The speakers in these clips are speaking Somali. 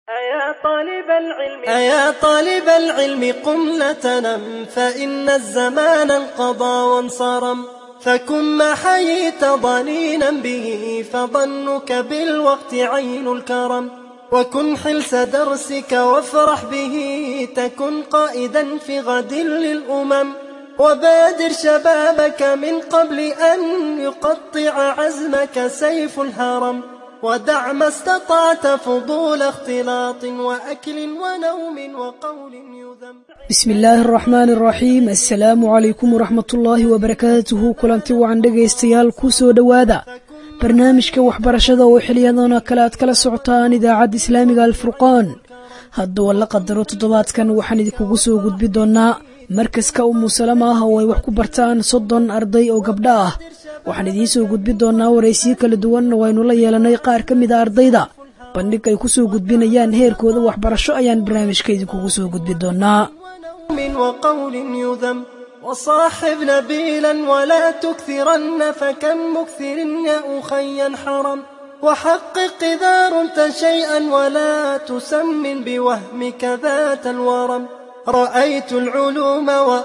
أيا طالب العلم أيا طالب العلم قم لا تنم فإن الزمان انقضى وانصرم فكن ما حييت ضنينا به فظنك بالوقت عين الكرم وكن حلس درسك وافرح به تكن قائدا في غد للأمم وبادر شبابك من قبل أن يقطع عزمك سيف الهرم ودع ما استطعت فضول اختلاط وأكل ونوم وقول يذم bismi illaahi araxmaani araxiim assalaamu calaykum waraxmatullaahi wabarakaatuhu kulanti wacan dhegaystayaal ku soo dhowaada barnaamijka waxbarashada oo xiliyadoona kale aad kala socotaan idaacadda islaamiga alfurqaan hadduu la qadaro toddobaadkan waxaan idinkugu soo gudbi doonnaa markaska umu salama ah oo ay wax ku bartaan soddon arday oo gabdho ah waxaan idiin soo gudbi doonnaa waraysiyo kala duwan oo aynu la yeelanay qaar ka mid a ardayda bandhig ay ku soo gudbinayaan heerkooda waxbarasho ayaan barnaamijka idinkugu soo gudbi doonnaa ونوم وقول يذم وصاحب نبيلا ولا تكثرن فكم مكثر يا أخي حرم وحقق إذا رمت شيئا ولا تسمن بوهمك ذات الورم رأيت العلوم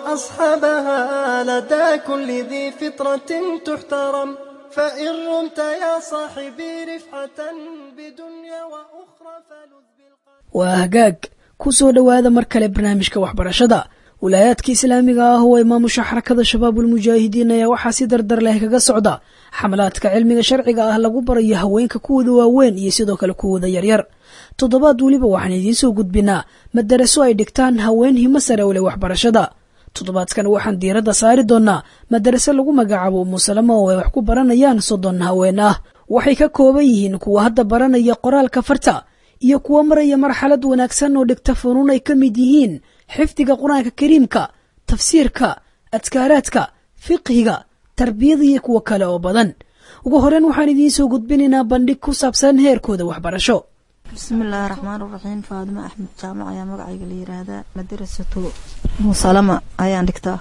وأصحابها لدى كل ذي فطرة تحترم فإن رمت يا صاحبي رفعة بدنيا وأخرى فلذ بالقلب waa hagaag ku soo dhowaada mar kale barnaamijka waxbarashada wilaayaadka islaamiga ah oo imaamusha xarakada shabaabulmujaahidiin ayaa waxaa si dardar leh kaga socda xamalaadka cilmiga sharciga ah lagu barayo haweenka kuwooda waaweyn iyo sidoo kale kuwooda yaryar toddobaad weliba waxaan idiin soo gudbinaa madaraso ay dhigtaan haween himo sare u leh waxbarashada toddobaadkan waxaan diiradda saari doonnaa madaraso lagu magacaabo umusalama oo ay wax ku baranayaan soddon haween ah waxay ka kooban yihiin kuwa hadda baranaya qoraalka farta iyo kuwa maraya marxalad wanaagsan oo dhigta funuun ay ka mid yihiin xifdiga qur-aanka kariimka tafsiirka adkaaraadka fiqhiga tarbiyada iyo kuwo kale oo badan ugu horeyn waxaan idiin soo gudbinaynaa bandhig ku saabsan heerkooda waxbarasho bismillaahi raxmaan raxiim faadimo axmed jaamac ayaa magacayga la yiraahdaa madarasatu musalama ayaan dhigtaa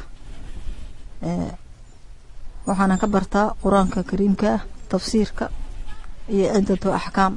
waxaana ka bartaa qur-aanka kariimka ah tafsiirka iyo ciddatu axkaam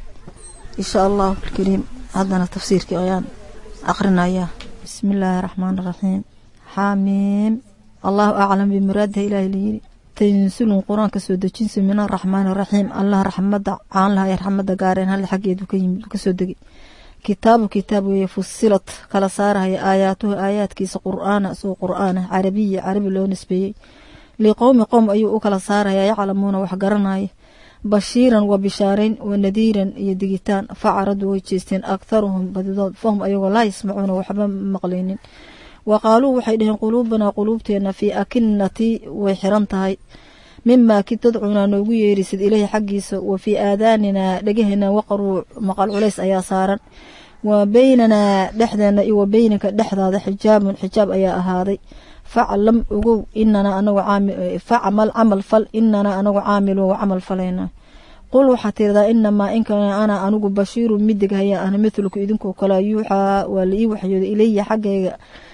insha allahu alkariim haddana tafsiirkii ayaan aqrinayaa bismillaahi raxmaan raxiim xaamiim allahu aclam bimuraadiha ilaahi layiri tansulun qur-aanka soo dejinsa min araxmaan raxiim allah raxmada caanlaha ee raxmada gaareen hal xaggeedu ka yimid kasoo degay kitaabu kitaab weeye fusilad kala saarahaya aayaatuhu aayaadkiisa qur-aana soo qur-aana carabiya carabi loo nisbeeyey liqowmi qowm ayuu u kala saaraya yaclamuuna wax garanaya bashiiran wa bishaareyn wa nadiiran iyo digitaan facaradu way jeesteen aktharuhum badidood fahum ayagoo laa yasmacuuna waxba maqlaynin wa qaaluu waxay dhaheen quluubanaa quluubteena fii akinati way xiran tahay mimaa ki tadcunaa noogu yeerisid ilaahi xaggiisa wa fii aadaaninaa dhegaheenaa waqaruu maqal culays ayaa saaran wa beynanaa dhexdeena iyo wa beynaka dhexdaada xijaabun xijaab ayaa ahaaday faclam ogow inanaa anagu facmal camal fal inanaa anagu caamiluun wa camal falayna qul waxaa tiradaa inamaa inkana ana anigu bashiirun midig haya ana mithlku idinkoo kale yuuxaa waa la ii waxyooday ilaya xaggayga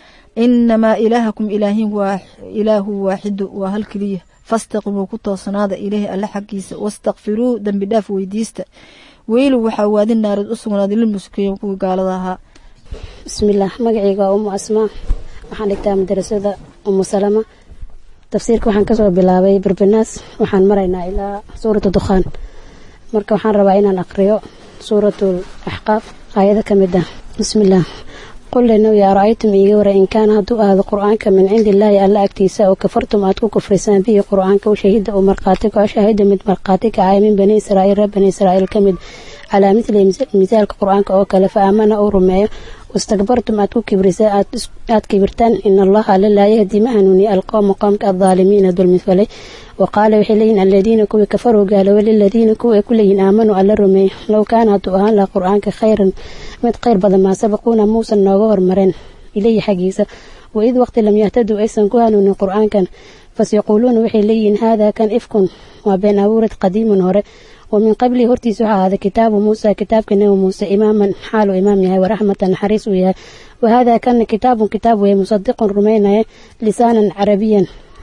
inamaa ilaahakum ilaahin waa ilaahu waaxidu waa hal keliya fastaqimuu ku toosnaada ilaahi alle xaggiisa wastakfiruu dembi dhaaf weydiista weylu waxaa waadi naarid u sugnaaday lilmuskiin kuwii gaalada ahaa bismillaah magacayga waa umu asmaa waxaan dhigtaa madarasada umu salama tafsiirka waxaan kasoo bilaabay berbanaas waxaan maraynaa ilaa suuratu dukhaan marka waxaan rabaa inaan aqriyo suuratul axqaaf aayado ka mid ah bismillaah qul linaw yaa ra-aytum iiga wara in kaana hadduu ahaado qur-aanka min cindi illaahi alla agtiisa oo kafartum aad ku kufrisaan bihi qur-aanka u shahida uu markhaati kaco shaahida mid markhaati kacay min bani israa'iil reer bani israa'iil ka mid calaa midli misaalka qur-aanka oo kale fa aamana uu rumeeyo wastakbartum aad ku kibrisaan aad kibirtaan in allaha alla laa yahdi ma hanuuniya alqowma qoomka adaalimiina dulmi falay wa qaala waxay leeyihin aladiina kuwii kafaruu gaaloobay liladiina kuwa ay ku leeyihin aamanuu alla rumeey low kaana hadduu ahaan laha qur-aanka khayran mid khayr badan maa sabaquuna muusan nooga hormareen ilayhi xaggiisa waid waqti lam yahtaduu aysan ku hanuunin qur-aankan fasyaquuluuna waxay leeyihiin haadaa kan ifkun waa been abuurad qadiimun hore wamin qablihi hortiisa waxaa ahaaday kitaabu muusa kitaabka nebi muuse imaaman xaaluu imaam yahay waraxmatan naxariis uu yahay wahaadaa kana kitaabun kitaab weeye musadiqun rumaynaya lisaanan carabiyan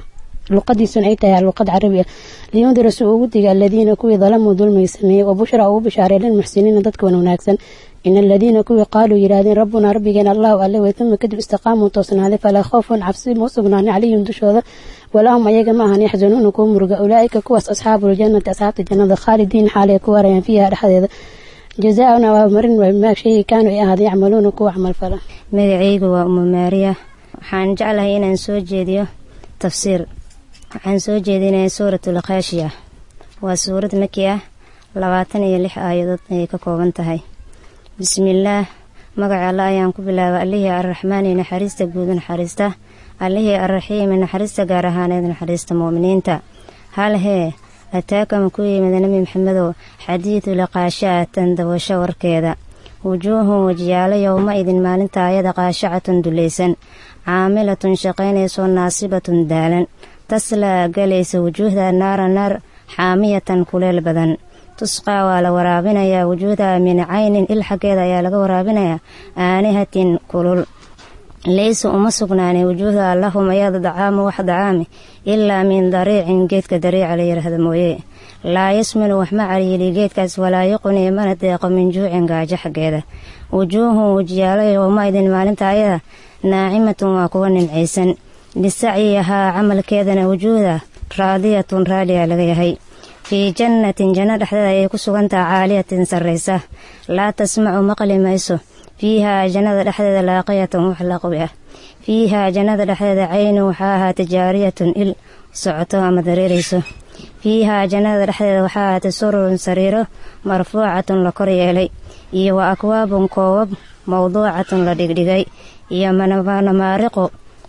luqadiisuna ay tahay luqad carabi ah liyundira si ugu diga aladiina kuwii dalamuu dulmiga sameeyey wa bushra ugu bishaaray lilmuxsiniina dadka wan wanaagsan in aladiina kuwii qaaluu yidhaahdeen rabbunaa rabbigeena allahu alle wey uma kadib istiqaamuu toosnaaday falaa khoofun cabsi ma u sugnaanin calayhim dushooda walahum ayaga ma ahan yaxzanuuna kuwa muruga ulaaika kuwaas asxaabuljannati asxaabta jannada khaalidiin xaalay ku warayaan fiiha dhexdeeda jazaa-un abaalmarin maa shaygii kaanuu ay ahaada yacmaluuna kuwa camal fala magacaygu waa umu maariya waxaan jeclahay inaan soo jeediyo tafsiir waxaan soo jeedinaya suuratul khaashiya waa suurad maki ah labaatan iyo lix aayadood ayay ka kooban tahay bismillaah magaca alla ayaan ku bilaabay allihii arraxmaani naxariista guud naxariista allihii arraxiimi naxariista gaar ahaaneed naxariista mu'miniinta hal hee ataaka ma ku yimid nebi maxamedow xadiidu liqaashaatan dawasho warkeeda wujuuhun wajiyaalo yowma idin maalinta ayada qaashacatun dulaysan caamilatun shaqaynaysoo naasibatun daalan taslaa galaysa wujuuhda naara naar xaamiyatan kuleel badan tusqaa waa la waraabinayaa wujuuhda min caynin il xaggeeda ayaa laga waraabinayaa aanihatin kulul laysa uma sugnaanay wujuuhda lahum ayada dacaamu wax dacaami ilaa min dariicin geedka dariica la yidhaahda mooye laa yasminu wax ma caliili geedkaas walaa yuqni mana deeqo min juucin gaajo xaggeeda wujuuhun wajiyaalo yowma idin maalinta ayada naacimatun waa kuwa nimcaysan lisacyihaa camalkeedana wujuuhda raadiyatun raaliya laga yahay fii jannatin janno dhexdeeda ayay ku sugantaha caaliyatin sarraysa laa tasmacu maqli mayso fiihaa jannada dhexdeeda laaqiyatan wax laqwi ah fiihaa jannada dhexdeeda caynun waxaa ahaatay jaariyatun il socoto ama dareerayso fiihaa jannada dhexdeeda waxaa ahaatay sururun sariiro marfuucatun la kor yeelay iyo wa akwaabun koobab mawduucatun la dhigdhigay iyo manamaariqu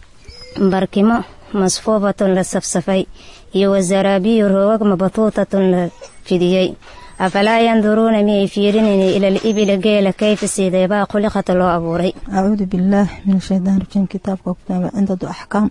barkimo masfuufatun la safsafay iyo wasaraabiyu roogag mabatuutatun la fidiyey afalaa yanduruuna miyay fiirinayni ila libila geela kayfa siideebaa khuliqata loo abuuray acuudu billaah min ashaytaan rajiim kitaabka kutaaba cindadu axkaam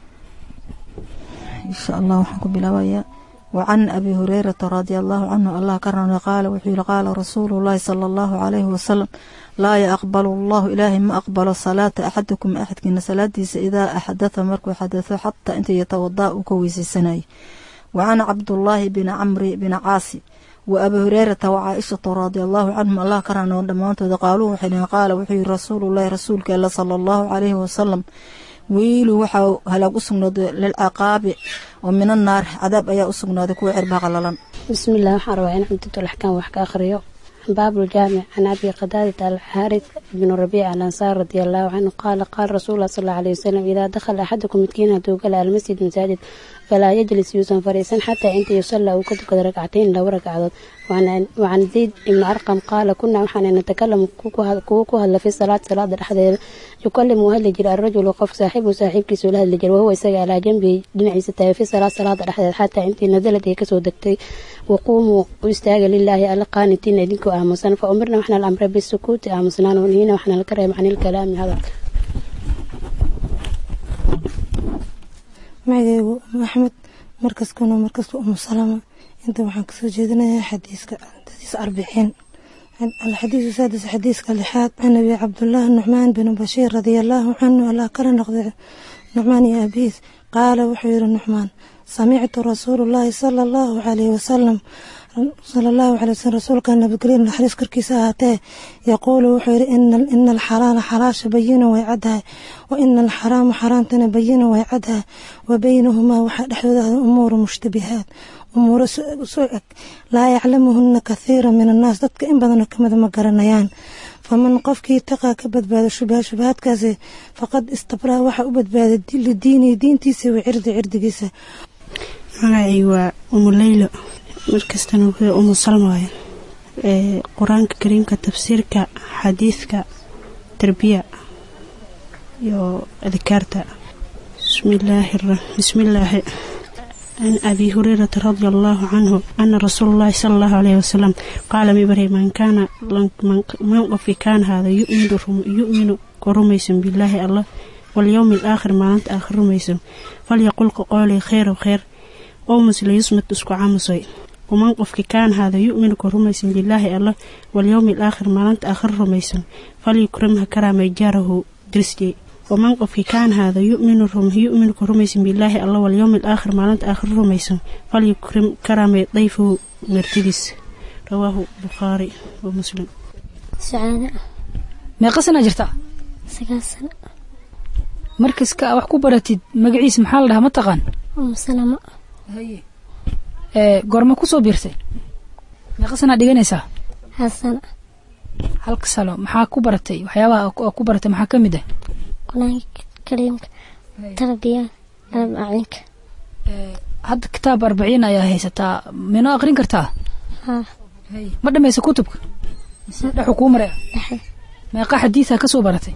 insha allah waxaan ku bilaabayaa wacan abi hureyrata radia allahu canhu allah ka rana qaala wuxuu yihi qaala rasuulu llaahi sala allahu calayhi wasalam laa yaqbalu allahu ilaahay ma aqbalo salaata axadikum axadkiina salaadiisa idaa axdatha markuu xadatho xataa inta yatawadaa uu ka weysaysanayay wacan cabdullaahi bini camri bini caasi wa abi hureyrata wa caaishata radia allahu canhum allah ka rano dhammaantooda qaaluu waxay dhihin qaala wuxuu yihi rasuulullaahi rasuulka alla sala allahu calayhi wasalam wiilu waxaa halaag u sugnaaday lilcaqaabi oo min annaar cadaab ayaa u sugnaaday kuwa cirbaha qalalan bismillaah waxaan rabaa in cumdatulaxkaam wax ka akhriyo baabuljaamic can abi qadaadata alxaaris bnu rabiic alansaar radia allahu canhu qaala qaala rasuullah sal alla alay wasalam idaa dakhala axadukum midkiin hadduu gala almasjid masaajid falaa yajlis yuusan fariisan xataa inta yusallaa uu ka tukado ragcatayn laba ragcadood wacan zayd ibni arqam qaala kunaa waxaana natakalamu kuwa ku hadla fi salaad salaada dhexdeeda yukalimu hadli jira arajulu qof saaxiibu saaxiibkiisa ula hadli jira wahuwa isaga alaa jambihi dhinaciisa taagay fi salaad salaada dhexdeeda xataa intii nazalad ay kasoo degtay waquumuu u istaaga lilaahi alla qaanitiin idinkoo aamusan fa umirna waxna la amray bisukuuti aamusnaan wanhiina waxna laka reeba can ilkalaami hadalka magaceygu umu axmed markaskuna markaska umu salama inta waxaan kasoo jeedinayaa xadiiska xadiis arbiciin alxadiisu saadis xadiiska lixaad can abi cabdulaahi nucmaan binu bashiir radia allaahu canhu allah kala noqday nucmaan iyo abiis qaala wuxuu yihi nucmaan samictu rasuulullaahi sala allahu calayhi wasalam sala allahu calay wasalam rasuulka nabadgelyo naxariis korkiisa ahaatee yaquulu wuxuu yihi ina alxalaala xalaasha bayinu way caddahay wa ina alxaraama xaraamtana bayinu way caddahay wa baynahumaa waxaa dhexdooda ah umuuru mushtabihaad umuuro soo eg laa yaclamuhuna kathiira min annaas dadka in badanoo kamida ma garanayaan faman qofkii taqaa ka badbaado shubaha shubahaadkaasi faqad istabraa waxaa u badbaaday lidiinihi diintiisa wa cirdi cirdigiisa magacay waa umu leylo markastana wuxuu umu salma waaya qur-aanka kariimka tafsiirka xadiidka tarbiya iyo adkaarta bismillaahi can abi hurayrata radia allaahu canhu ana rasuula llaahi sala allahu alayhi wasalam qaala mibari man kaana man qofkii kaan haada yuminu ku rumaysan bilaahi allah walyowmi alaakhir maalinta aakhir rumaysan falyaqul qoqoolay kheyrow kheyr owmas layusmad isku camusoy waman qofkii kaan haada yuminu ku rumaysan bilaahi allah walyowmi alaakhir maalinta aakhir rumaysan falyukrim ha karaamay jaarahu dirsjey waman qofkii kaan haada yuminu yuminu ku rumaysan bilaahi alla walyowmi alaakhir maalinta aakhir rumaysan falyukrim karamee dayfahu martidiis rawaahu bukhaari wa muslim sacaada meeqa sanaa jirta sagaal sano markaska wax ku baratid magaciisa maxaa la dhahaa ma taqaan umu salamo ee goorma kusoo biirtay meeqa sanaa dhiganaysaa hal sano halka salo maxaa ku baratay waxyaabaha oo ku baratay maxaa ka mid ah qur-aanka kariimka tarbiyada arbaacinka hadda kitaab arbaciin ayaa haysataa minoo aqrin kartaa haa ma dhamaysa kutubka mise dhexu kuu maray dhexe meeqa xadiisaa ka soo baratay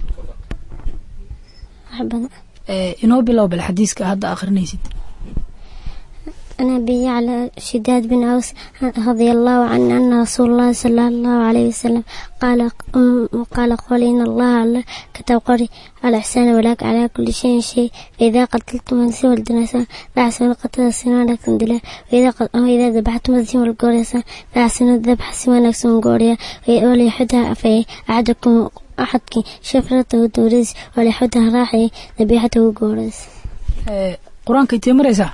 wax badan ee inoo bilow bal xadiiska hadda aqrinaysid أنا أبي على شداد بن أوس رضي الله عنه أن رسول الله صلى الله عليه وسلم قال قال قال إن الله على كتب قري على إحسان ولك على كل شيء شيء فإذا قتلتم من سوى الدنسان فأحسن قتل السنان لكم دلا وإذا قد وإذا ذبحتم الزين والقوريسان فأحسن الذبح سوى لكم قوريا وليحدها في أحدكم أحدك شفرته دوريس وليحدها راحي ذبيحته قوريس ee qur-aanka intee maraysaa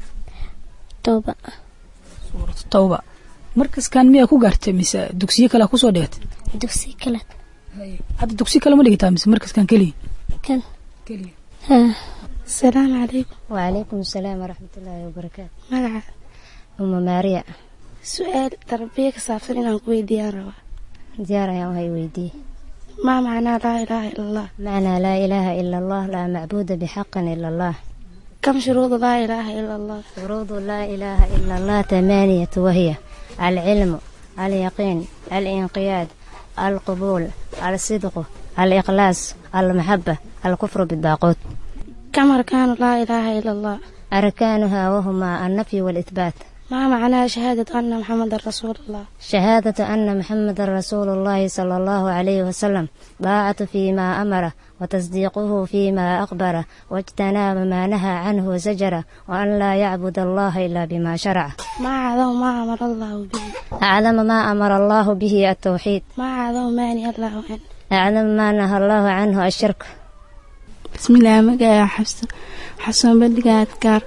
توبة suuratu tawba markaskan miyaa ku gaartay mise dugsiyo kale kusoo dhigatay دوسي كلت hadda dugsi kale ma dhigataa mise markaskan keliya كان keliya ها asalaamu calaykum wacalaykum asalaam waraxmat ullaahi wabarakaatu magaca uma maariya su-aal tarbiya ka saabsan inaan ku weydiiyaan rabaa diyaar ayaan wahay weydiiyey maa macnaa laa ilaaha ila allah macnaa laa ilaaha ila allah laa macbuuda bixaqin ila allah kam shuruudu laa ilaaha ila allah shuruudu laa ilaaha ila allah tamaaniyatu wahiya alcilmu alyaqiin alinqiyaad alqubuul alsidqu aliqlaas almaxaba alkufru bidaaquut kam arkaanu laa ilaaha ila allah arkaanuha wahumaa annafyu waalithbaat maa macnaa shahaadad anna maxamedan rasuul allah شهادة أن محمد رسول الله صلى الله عليه وسلم طاعة فيما أمر وتصديقه فيما أخبر واجتناب ما نهى عنه وزجر وأن لا يعبد الله إلا بما شرع maa cadaw maa amara allahu bihi أعلم ما أمر الله به التوحيد maa cadaw maani allahu can أعلم ما نهى الله عنه الشرك bismillaah magaca xabsa xasan bandhiga adkaar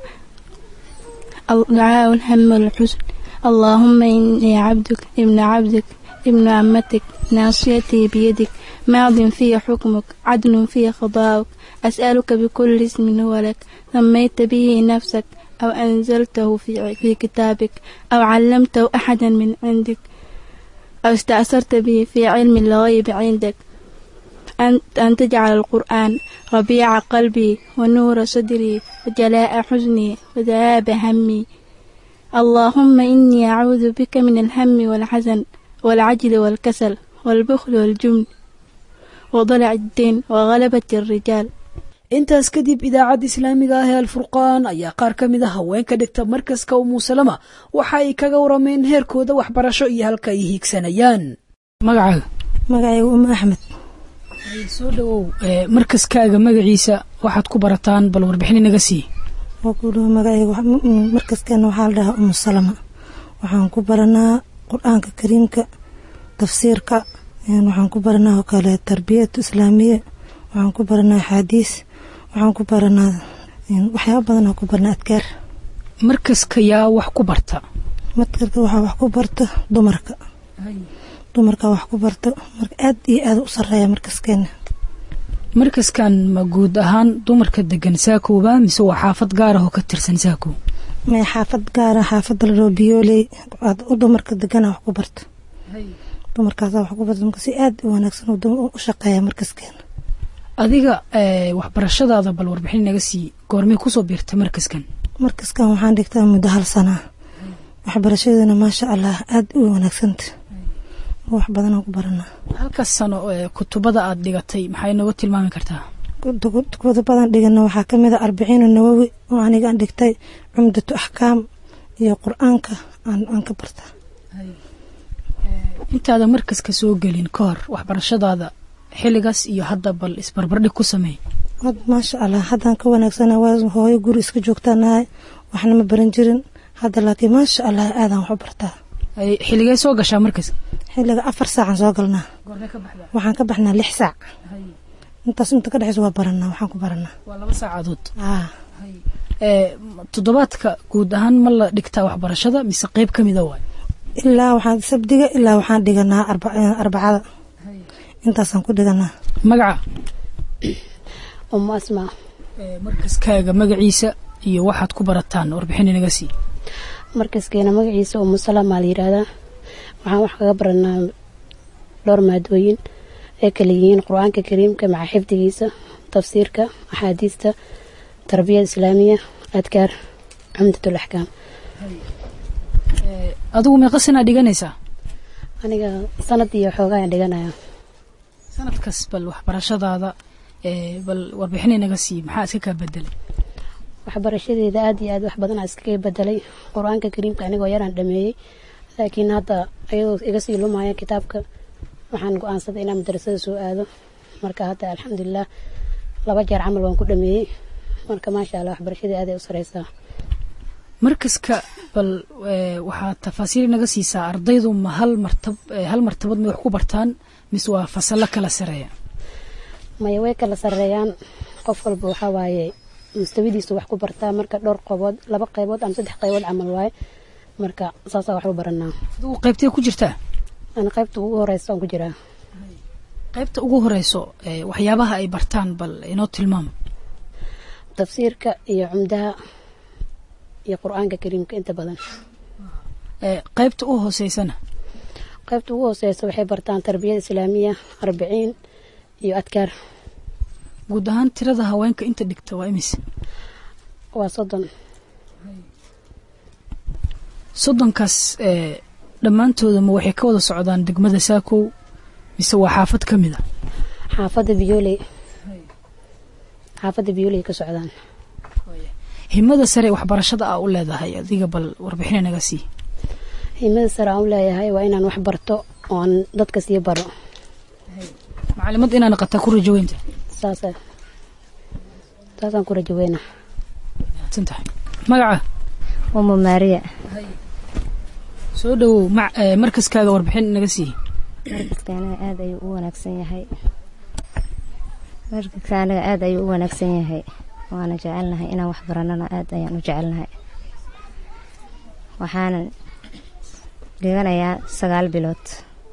ducaa ulham walxusn allaahuma inii cabduk ibna cabdik ibnu amatik naasiyatii biyadik maadin fiya xukmuk cadlun fiya khadaa'uk as'aluka bikulli ismin huwa lak samayta bihi nafsak aw anzaltahu fi kitaabik aw callamtahu axada min cindik aw ista'sarta bihi fi cilmi lgaybi cindak أن, أن تجعل القرآن ربيع قلبي ونور صدري وجلاء حزني وذهاب همي اللهم إني أعوذ بك من الهم والحزن والعجل والكسل والبخل والجبن وضلع الدين وغلبة الرجال intaas kadib idaacadda islaamiga ah ee alfurqaan ayaa qaar ka mid a haweenka dhigta markaska umuusalama waxa ay kaga warameen heerkooda waxbarasho iyo halka ay hiigsanayaan magacaaga magacaygu uma axmed soo dhawow markaskaaga magaciisa waxaad ku barataan bal warbixin inaga sii waa ku dhawo magacaygu markaskeena waxaa la dhahaa umu salama waxaan ku baranaa qur-aanka kariimka tafsiirka waxaan ku baranaa oo kale tarbiyatu islaamiya waxaan ku baranaa axaadiis waxaan ku baranaa waxyaaba badan aan ku baranaa adkaar markaska yaa wax ku barta markaska waxaa wax ku barta dumarka dumarka wax ku barta marka aad iyo aad u sareeya markaskeena markaskan ma guud ahaan dumarka degan saakowba mise waa xaafad gaar ah oo ka tirsan saakow may xaafad gaara xaafadda la dhao biyooley aad u dumarka degana wax ku barta dumarkaasa wax ku barta marka si aad u wanaagsan u shaqeeya markaskeena adiga waxbarashadaada bal warbixin inaga sii goormay kusoo biirtay markaskan markaskan waxaan dhigtaa muddo hal sanaa waxbarashadeena maasha allah aad u wanaagsanta wax badanaan ku baranaa halkaas sano ee kutubada aad dhigatay maxay nooga tilmaami kartaa kutubadan dhigana waxaa ka mid a arbiciinu nawowi oo anigaan dhigtay cumdatu axkaam iyo qur-aanka aan ka bartaa intaada markaska soo gelin ka hor waxbarashadaada xilligaas iyo hadda bal isbarbardhig ku sameey maasha allah haddaan ka wanaagsana waa hooyo guri iska joogtaanahay waxna ma baran jirin hadda laakiin maasha allah aadaan wax u bartaa xilligee soo gashaa markas xilliga afar saacaan soo galnaa waxaan ka baxnaa lix saac intaas inta ka dhexeysa waa baranaa waxaan ku baranaa waa laba saacadood aa ee toddobaadka guud ahaan ma la dhigtaa waxbarashada mise qeyb ka mida waay ilaa waxaan sabdiga ilaa waxaan dhiganaa arba- arbacada intaasaan ku dhiganaa magaca umu asmaa ee markaskaaga magaciisa iyo waxaad ku barataan warbixin inaga sii markaskeena magaciisa umu salaamaa la yidhaahdaa waxaan wax kaga baranaa dhowr maadooyin ay kala yihiin qur-aanka kariimka maca xifdigiisa tafsiirka axaadiista tarbiyada islaamiya adkaar cumdatul axkaam adigu meeqa sanaa dhiganaysaa aniga sanad iyo xoogaa ayaan dhiganaya sanadkas bal waxbarashadaada ee bal warbixin inaga sii maxaa iska kaa bedelay waxbarashadeeda aad iyo aad wax badan aa iskaga bedelay qur-aanka kariimka anigoo yaraan dhameeyey laakiin hadda ayadoo iga sii lumaya kitaabka waxaan go-aansaday inaan madrasada soo aado marka hadda alxamdulilah laba jeer camal waan ku dhameeyey marka maasha allah waxbarashadii aad ay u sareysaa markaska bal ee, waxaad tafaasiil inaga siisaa ardaydu ma hal martab ee, hal martabad may wax ku bartaan mise waa fasallo kala sareeya maya way kala sareeyaan qof walba waxaa waaye mustawadiisu wax ku bartaa marka dhowr qeybood laba qeybood ama saddex qeybood camal waaye marka saasaa wax u baranaa adigu qaybtee ku jirtaa ana qaybta ugu horeysa aan ku jiraa qaybta ugu horeyso ee, waxyaabaha ay bartaan bal inoo tilmaam tafsiirka iyo cumdaha iyo qur-aanka kariimka inta badan ee, qaybta u hooseysana qaybta ugu hooseysa waxay bartaan tarbiyada islaamiya arbiciin iyo adkaar guud ahaan tirada haweenka inta dhigta waa imise waa soddon soddonkaas ee, dhammaantooda ma waxay ka wada socdaan degmada saakow mise waa xaafad ka mid a xaafadda biyooley xaafadda biyooley ka socdaan himada sare waxbarashada aa u leedahay adiga bal warbixin inaga sii himada sare aan u leeyahay waa inaan wax barto oo aan dadka sii baro macalimad inaa naqataa ku rajaweynta saasa saasaan ku rajaweyna mahadsan tahay magaca umu maariya soo dhowow ma ee, markaskaaga warbixin inaga sii markaska aniga aad ayuu u wanaagsan yahay markaska aniga aad ayuu u wanaagsan yahay waana jecelnahay inaan wax baranana aad ayaan u jecelnahay waxaanan dhiganayaa sagaal bilood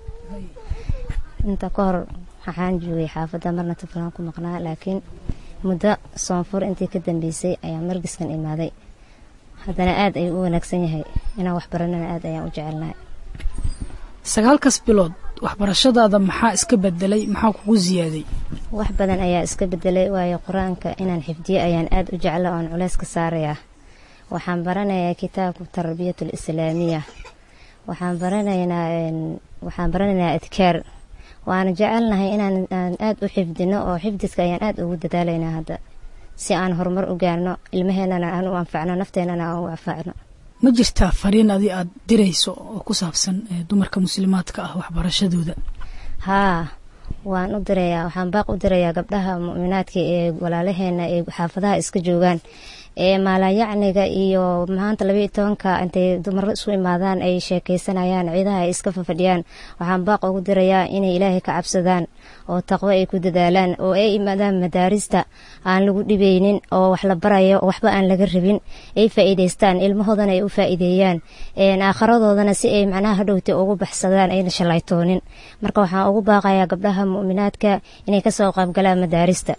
inta ka hor waxaan joogay xaafadda marna tuflaan ku maqnaa laakiin muddo soonfur intii ka dambeysay ayaa margiskan imaaday haddana aad ayuu u wanaagsan yahay inaan wax baranana aad ayaan u jecelnahay sagaalkaas bilood waxbarashadaada maxaa iska bedelay maxaa kugu ziyaaday wax badan ayaa iska bedelay waayo qur-aanka inaan xifdiyo ayaan aad u jecla oon culeys ka saarayaa waxaan baranayaa kitaabka tarbiyatul islaamiya waxaan baranaynaa een, waxaan baranaynaa adkaar waana jecelnahay inaan aan aad u xifdino oo xifdiska ayaan aad ugu dadaalaynaa hadda si aan horumar u gaarno ilmaheenana aan u anfacno nafteenana aan u anfacno ma jirtaa fariin adi aad dirayso oo ku saabsan ee, dumarka muslimaadka ah waxbarashadooda haa waan u dirayaa waxaan baaq u dirayaa gabdhaha mu'minaadka ee walaalaheena ee xaafadaha iska joogaan ee maalayacniga iyo maanta labaiyo tobanka intay dumaro isu imaadaan ay sheekaysanayaan ciidaha ay iska fafadhiyaan waxaan baaq ugu dirayaa inay ilaahay ka cabsadaan oo taqwo ay ku dadaalaan oo ay imaadaan madaarista aan lagu dhibeynin oo wax la barayo oo waxba aan laga rabin ay faa'iidaystaan ilmahoodana ay u faa'iideeyaan een aakharadoodan si ay macnaha hadhowta ugu baxsadaan ayna shalaytoonin marka waxaan ugu baaqayaa gabdhaha mu'minaadka inay kasoo qaybgalaan madaarista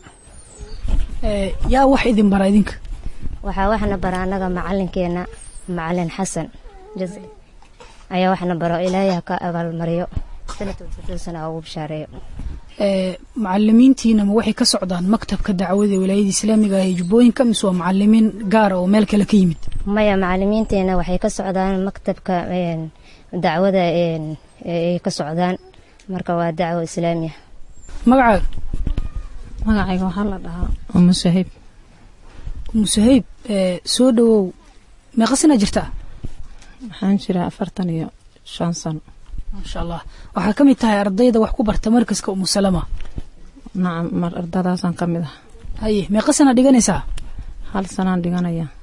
Ee, yaa wax idin bara idinka waxaa waxna bara annaga macalinkeena macalin xasan jaz- ayaa waxna baro ilaahay ha ka abaalmariyo sanadkasana ugu bishaareeyo ee, macalimiintiina ma waxay ka socdaan maktabka dacwada ee wilaayada islaamiga ah ee jubbooyinka mise waa macalimiin gaara oo meel kale ka yimid maya macalimiinteena waxay ka socdaan maktabka een, dacwada een, ay ka socdaan marka waa dacwo islaamiya magacaaga magacayga waxaa la dhahaa umu sahib musahayb ee, soo dhowow meeqa sana jirtaa waxaan jiraa afartan iyo shan sano maasha allah waxaa ka mid tahay ardayda wax ku barta markaska umusalama nacam mar ardadaasaan ka mid ah haye meeqa sana dhiganaysaa hal sanaan dhiganaya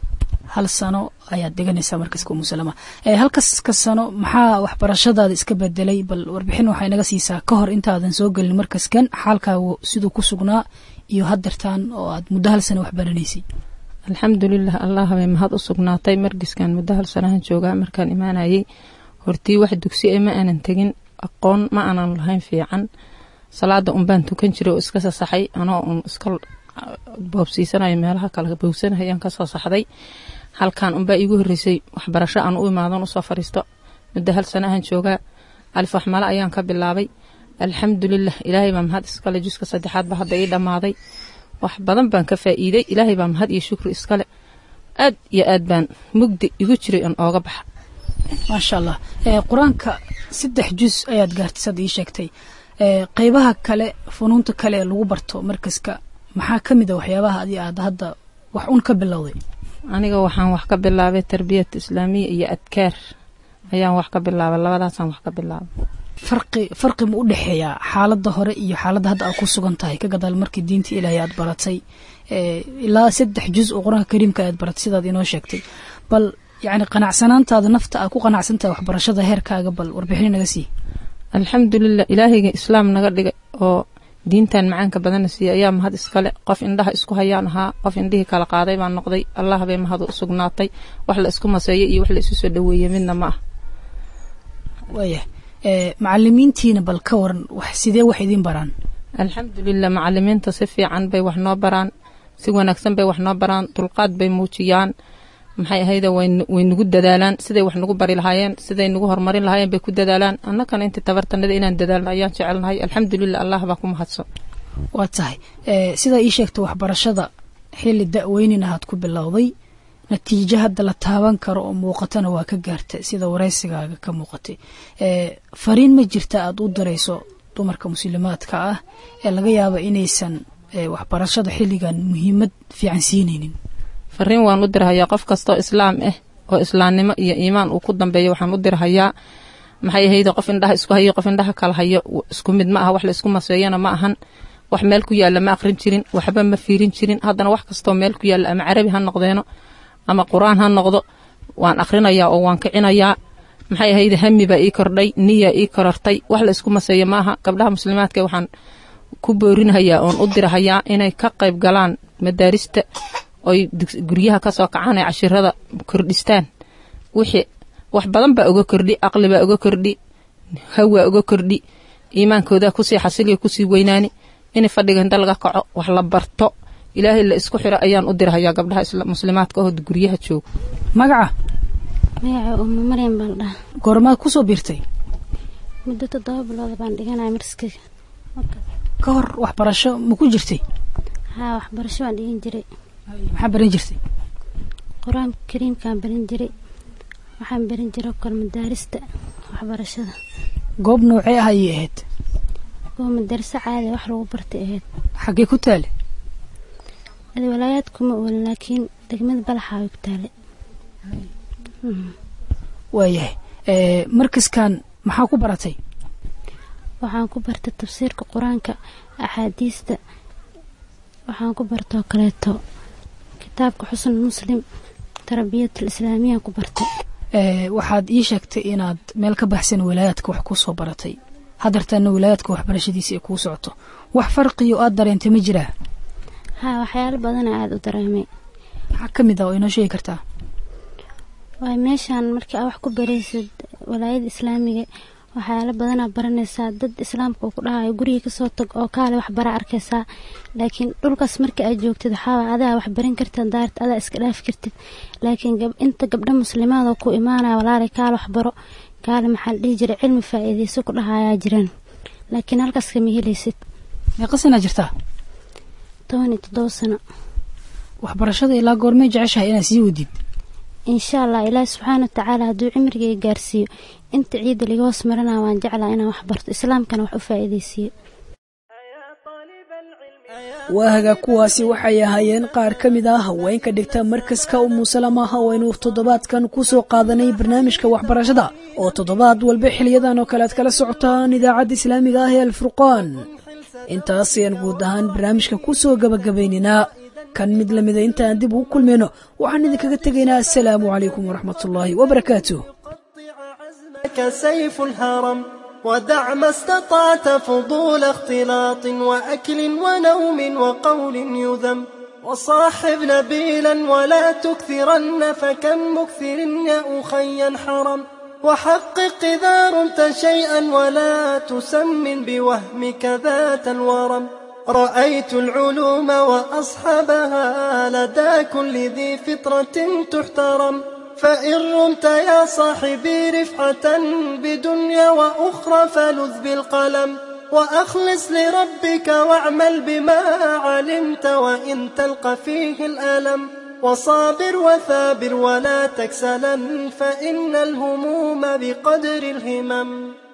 hal sano ayaad dhiganaysaa markaska umusalama halkaska sano maxaa waxbarashadaada iska bedelay bal warbixin waxaa inaga siisaa ka hor intaadan soo gelin markaskan xaalkaagu siduu ku sugnaa iyo hadeertaan oo aad muddo hal sano waxbaranaysay alxamdulilah allah bay mahad u sugnaatay markiskan muddo hal sanahan joogaa markaan imaanayay hortii wax dugsi e ma aanan tegin aqoon ma aanan lahayn fiican salaada unbaan tukan jiray oo iska sasaxay anoo un iska boobsiisanayo meelaha kale bowsanahayaan kasoo saxday halkan unbaa iigu horeysay waxbarasho aan u imaadan usoo fariisto muddo hal sanahan joogaa alif waxmale ayaan ka bilaabay alxamdulilah ilaahay baa mahad iskale juska saddexaad ba hadda ii dhammaaday wax badan baan ka faa'iiday ilaahay baa mahad iyo shukri iskale aad iyo aad baan mugdi igu jiray on ooga baxa maasha allah qur-aanka saddex jus ayaad gaartay sad ii sheegtay qeybaha kale funuunta kale ee lagu barto markaska maxaa ka mid a waxyaabaha adi aad hadda wax un ka bilowday aniga waxaan wax ka bilaabay tarbiyat islaamiya iyo adkaar ayaan wax ka bilaabay labadaasaan wax ka bilaabay farqi farqi ma u dhexeeyaa xaaladda hore iyo xaaladda hadda aad ku sugan tahay ka gadaal markii diinta ilaahay aad baratay ilaa saddex juz oo qur-aanka kariimka aad baratay sidaad inoo sheegtay bal yacni qanacsanaantaada nafta aad ku qanacsantahay waxbarashada heerkaaga bal warbixin naga sii alxamdulilah ilaahayga islaam naga dhigay oo diintan macaanka badanna siiya ayaa mahad iskale qof indhaha isku hayaan ahaa qof indhihii kala qaaday baan noqday allah bay mahad u sugnaatay wax la isku maseeyo iyo wax la isu soo dhaweeye midna ma ah waayah macalimiintiina bal ka waran wax sidee wax idiin baraan alxamdulilah macalimiinta si fiican bay wax noo baraan si wanaagsan bay wax noo baraan dulqaad bay muujiyaan maxay ahayda way nagu dadaalaan siday wax nagu bari lahaayeen siday nagu horumarin lahaayeen bay ku dadaalaan annakana intii tabartanada inaan dadaalno ayaan jecelnahay alxamdulilah allah baa ku mahadsan waa tahay sidaa ii sheegta waxbarashada xilli da-weynina aad ku bilowday natiijo hadda la taaban karo oo muuqatana waa ka gaarta sida waraysigaaga ka muuqatay fariin ma jirta aad u dirayso dumarka muslimaadka ah ee laga yaaba inaysan waxbarashada xilligan muhiimad fiican siinaynin fariin waan u dirhayaa qof kastoo islaam ah oo islaamnimo iyo iimaan uu ku dambeeya waxaan u dirhayaa maxay ahayde qof indhaha isku hayo qof indhaha kala hayo isku mid ma aha wax la isku maseeyana ma ahan wax meel ku yaalla ma aqrin jirin waxba ma fiirin jirin haddana wax kastoo meel ku yaalla ama carabi ha noqdeeno ama qur-aan ha noqdo waan akhrinayaa oo waan kicinayaa maxay ahayde hami baa ii kordhay niya ii korortay wax la isku maseeyo ma aha gabdhaha muslimaadka waxaan ku boorinhayaa oon u dirhayaa inay ka qayb galaan madaarista oy guryaha kasoo kacaan ay cashirada kordhistaan wixii wax badan baa uga kordhi aqli baa uga kordhi hawaa uga kordhi iimaankooda kusii xasiliya kusii weynaani in fadhiga inta laga kaco wax la barto ilaahay la isku xiro ayaan u dirhayaa gabdhaha muslimaadka oo guryaha jooga magaca magaca uma maryam baan dhaha goormaad kusoo biirtay muddo toddoba bilooda baan dhiganaya marskiga ka hor waxbarasho ma ku jirtay haa waxbarasho baan dhigan jiray maxaa baran jirtay qur-aanka kariimkaan baran jiray waxaan baran jiray kor madaarista waxbarashada goob noocee ah ayay ahayd goob madariso caadi wax lagu bartay ahayd xaggee ku taale adi walaayaad kuma oolin laakiin degmada balaxa way ku taale waayahay markaskan maxaa ku baratay waxaan ku bartay tafsiirka qur-aanka axaadiista waxaan ku bartoo kaleeto kitaabka xusn muslim tarbiyat alislaamiyaan ku bartay waxaad ii sheegtay inaad meel ka baxsan walaayaadka wax ku soo baratay hadeertaana walaayaadka waxbarashadiisa ay kuu socoto wax farqiyo aad dareentay ma jiraa haa waxyaalo badana aada u dareemay maxaa ka mid ah oo inoo sheegi kartaa waay meeshaan markii aa wax ku baraysid walaayada islaamiga waxyaalo badanaa baranaysaa dad islaamka uu ku dhahayo guriga kasoo tag oo kaale wax bara arkaysaa laakiin dhulkaas markii aad joogtid waxaaway adaa wax baran kartid daarta adaa iska dhaafi kartid laakiin inta gabdho muslimaad oo ku imaanaya walaalay kaale wax baro kaale maxaa la dhihi jiray cilmi faa'iidayso ku dhahayaa jiraan laakiin halkaas kama helaysid meeqa sanaa jirtaa toban iyo toddoba sano waxbarashada ilaa goormee jeceshahay inaad sii wadid insha allah ilaahi subxaana watacaala hadduu cimrigay gaarsiiyo inta ciidda liga hoos maranaa waan jeclaa inaan wax barto islaamkana wax u faa'iidaysiiyo waahaga kuwaasi waxay ahaayeen qaar ka mid ah haweenka dhigta markaska umusalama haweynu toddobaadkan ku soo qaadanay barnaamijka waxbarashada oo toddobaad walba xiliyadan oo kale aad kala socotaan idaacadda islaamiga ah ee alfurqaan intaas ayaan guud ahaan barnaamijka ku soo gabagabayninaa kan mid lamida inta aan dib ugu kulmayno waxaan idinkaga tegaynaa assalaamu calaykum waraxmatullaahi wabarakaatuh كسيف الهرم ودع ما استطعت فضول اختلاط وأكل ونوم وقول يذم وصاحب نبيلا ولا تكثرن فكم مكثر يا أخي حرم وحقق إذا رمت شيئا ولا تسمن بوهمك ذات الورم رأيت العلوم وأصحابها لدى كل ذي فطرة تحترم فإن رمت يا صاحبي رفعة بدنيا وأخرى فلذ بالقلم وأخلص لربك واعمل بما علمت وإن تلقى فيه الألم وصابر وثابر ولا تكسلا فإن الهموم بقدر الهمم